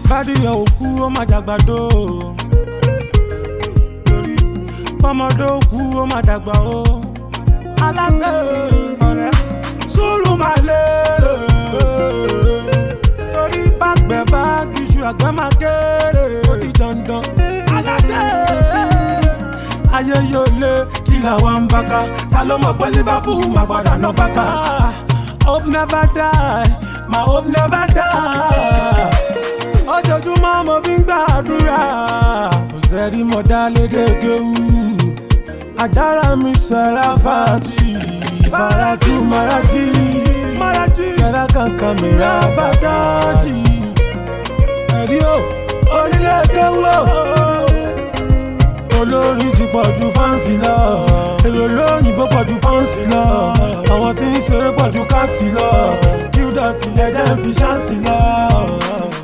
bádìyàn òkú ó má dàgbàdo torí fọmọdé òkú ó má dàgbà o alágbè ọ̀rẹ́ sùúrù máa lé torí bàgbẹ́ bá gbìṣù àgbẹ̀ máa kéré ó di dandan alágbè ayé yóò lé kí làwọn ń bá ká ta ló mọ̀ pé liverpool máa padà ná bá ká hope never die my hope never die ojoojúmọ́ mo fi ń gbàdúrà kò sẹ́rí mo dá lédè kéwú àjàrà mi sẹ́ra fàtì farati maraji maraji kẹ́rẹ́ kankan mi ra fàtájì ẹ̀rí o onílé kéwú o olórin ti pọ̀ ju fáǹsì lọ èrò lóyìnbó pọ̀ ju pọ́ǹsì lọ àwọn tí ń ṣeré pọ̀ ju káàsì lọ kí ó dọ̀tí ẹ̀jẹ̀ ń fi ṣáǹsì lọ.